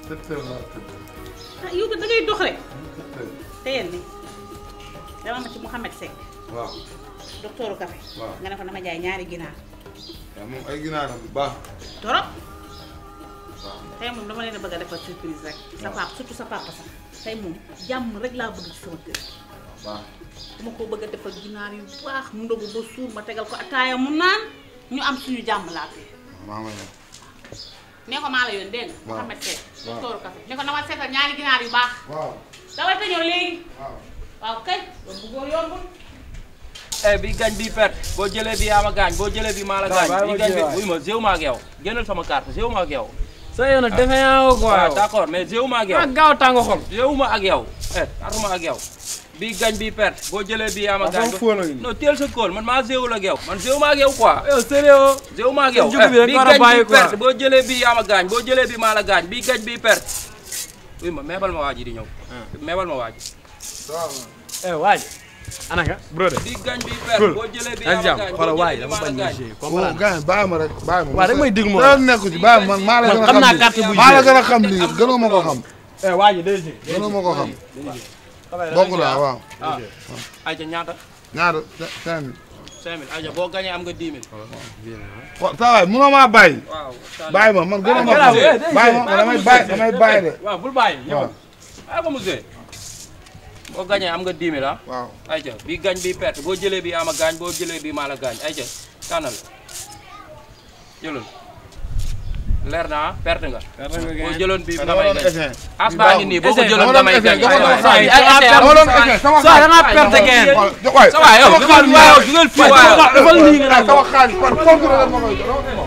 sept heures laa tëdd. ah yow da ngay dox rek sept heures. teyel ni dama ma ci Mouhamed Seck waaw. docteuru café Waaw. nga ne ko dama jaay ñaari ginaar waaw moom ay ginaaram bu baax. torop waaw. tey moom dama leen a bëgg a defal surprise rek sa papa surtout sa papa sax tey moom jàmm rek laa bëgg ci sama kër baax. dama ko bëgg a defal ginaar yu baax mu ndogu ba suur ma tegal ko ataaya mu naan ñu am suñu jàmm laa fi maa ngi lay nee ko maa la yoon dégg nga Waaw. Mouhamed Seck Waaw. docteuru café ne ko dama seetal ñaari ginaar yu baax waaw. dawal te ñëw léegi waaw. waaw kay loolu bëggoo yombul eh bi gañ bi perte boo jëlee bi yaa ma gaañ boo jëlee bi maa la gaañ bàyyi bi ma gañ bi jëlaat. wuy ma zéew ma ak yow génnal sama carte zéew ma ak yow sa yoon nag defe yaa ko quoi waaw yow. d'accord mais zéew ma ak yow ah gaaw tàng xol. zéew ma ak yow eh aruma ak yow bi gañ bi perte boo jëlee bi yaa ma Ah, gaañ sama fóon a ngi nii. non teel sa kóol man maa zéewul ak yow man zéew ma ak yow quoi yow sérieux. zéew ma ak yow Sa jug bi rek bi nga war a gañ bàyyi bi quoi. perte boo jëlee bi yaa ma gaañ boo jëlee bi maa la gaañ bi gañ bi perte wuy ma meebal ma waa ji di ñëw meebal ma waa ji eh waaj. ana nga brother. bi gañ bi perte boo jëlee bi yaa ma jàmm gaañ xoolal boo waay jëlee bi dama maa la bañ a gaañ jouer waaw comprendre. gars yi bàyyi ma rek bàyyi ma. waaw rek may déglu ma dara nekku ci bàyyi ma man maa la gën a xam xam naa lii. carte bu maa la joué. gën a xam lii gënoo ma ko xam. eh waaj DG. gënoo ma ko xam. bokk naa waaw. ah ayca ñaata ñaata cinq mille. 5000 ayca boo gañee am nga 10 000 waaw saa waay munoo maa bàyyi. waaw bàyyi ma man gënoo ma garaaw, xam. eh, dégg bàyyi ma nga. man damay bàyyi damay bàyyi de. waaw bul bàyyi waaw ñëwal. ay ba mu see boo gañee am nga 10 000 ah waaw. ayca bi gañ bi perte boo jëlee bi ama gaañ boo jëlee bi maa la gaañ ayca tànnal jëlal leer na ah perte nga boo jëloon bi dama damay doon gañ essayé. as baa ngi nii boo ko Essayé, jëloon dama doon damay essayé, gañ dama doon waay essayé. waay dama doon essayé sama Saa da xaalis. ngaa perte gain. xool waay sa waay yow sama xaalis waaw waaw. dugal fii waay waay dafa lii nga naan sama xaalis par contrôle ma koy jox.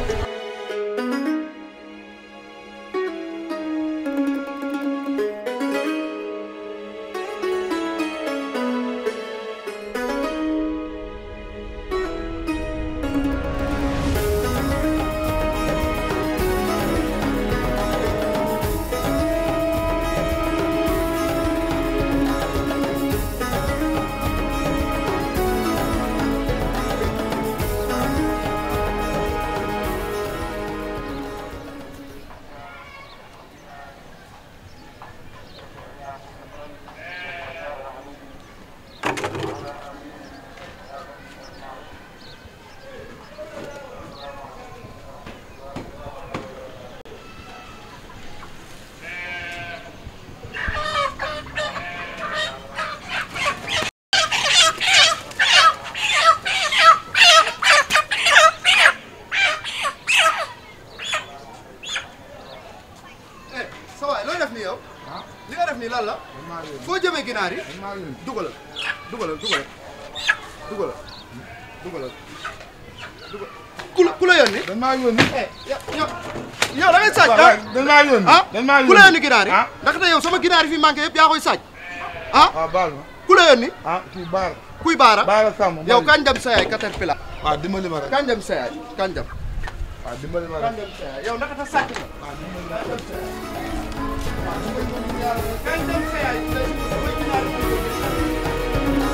eh sa waay looy def nii yow li nga def nii lan la foo jëmee ginaar yi dugalal dugalal dugalal dugalal dugalal dugal ku la ku la yónni dañ maa yónni. eh yow yow yow da ngay sàcc waaw waay dañ maa yónni. ah dañ maa yónni. ku la yónni ginaar yi ah ndaxte yow sama ginaar yi fi manqué yëpp yaa koy sàcc ah waaw baal ma. ku la yónni ah kii baal. kuy baara baal Samb. yow kañ dem sa yaay caterpillar waaw dimbali ma rek. kañ dem sa yaay kañ dem waaw dimbali ma kañ rek. dem sa yaay yow ndaxte sàcc nga kañ dem sa yaay tey samay ginaar yi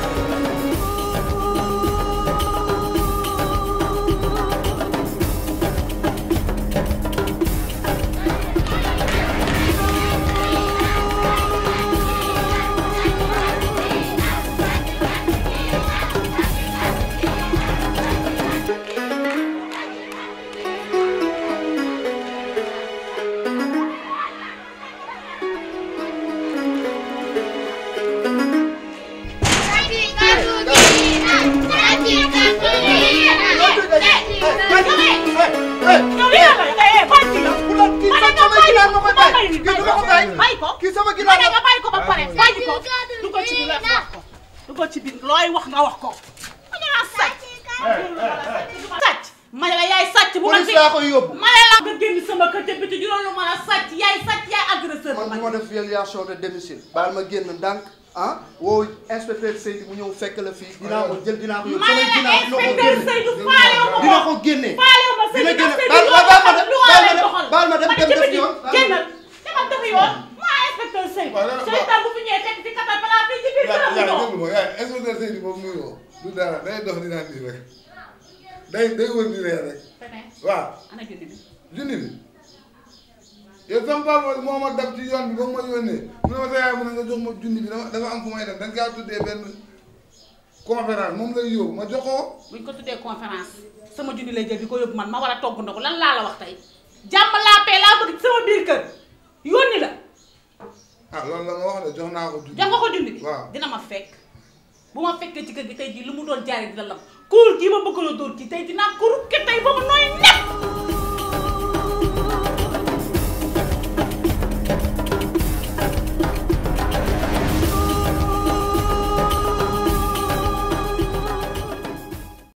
yow lii la eh eh bàyyi ci yow ku la kii ma ne sama nga ginaar ma koy bàyyi bàyyi ko kii du ma ko bàyyi bàyyi ko kii sama ma ginaar ne la nga bàyyi ko ba pare bàyyi ko dugal ci biir wax ko dugal ci biir looy wax nga wax ko ma ne la sàcc sàcc ma ne la yaay sàcc bu ma police laa koy yóbbu ma ne la nga génn sama kër te biti juróom lu ma la sàcc yaay sàcc yaay agresseur man du ma def violation de domicile baal ma génn ndànk ah woo inspecteur Seydou mu ñëw fekk la fii dinaa ko jël dinaa ko yóbbu ma ne samay la ginaar dina ko inspecteur génne Seydou faalewu ma dina ko ko génne faalewu ma dina Seydou génne Seydou baal baal ma dem lu baal ma lay dem doxal baal ma dem ma ne dem ci def biti yoon génnal demal defi yoon maa inspecteur Seydou waaw dama- Seydou bu fi ñëwee teg ci katal balaa fii ci biir yaa këram yaa toog. déglu ma yaa inspecteur Seydou boobu muy woo du dara day dox di naan nii rek day day wër di ree rek Feneen, waaw ana junni bi junni bi yow sama papa moo ma dab ci yoon bi ba mu ma yónnee mu ne ma sa yaay mu ne nga jox ma junni bi dama dafa am fu may dem dañ kaa tuddee benn conférence moom lay yóbbu ma jox ko buñ ko tuddee conférence sama junni lay jël di ko yóbbu man ma war a togg ndogu lan laa la wax tey jàmm laa pee laa bëgg ci sama biir kër yónni la ah loolu la ma wax de jox naa ko junni jox nga ko junni bi waaw dina ma fekk bu ma fekkee ci kër gi tey jii lu mu doon jaaree dina lam kuur kii ma bëgg la dóor kii tey dinaa ko rukke tey ba mu nooy nepp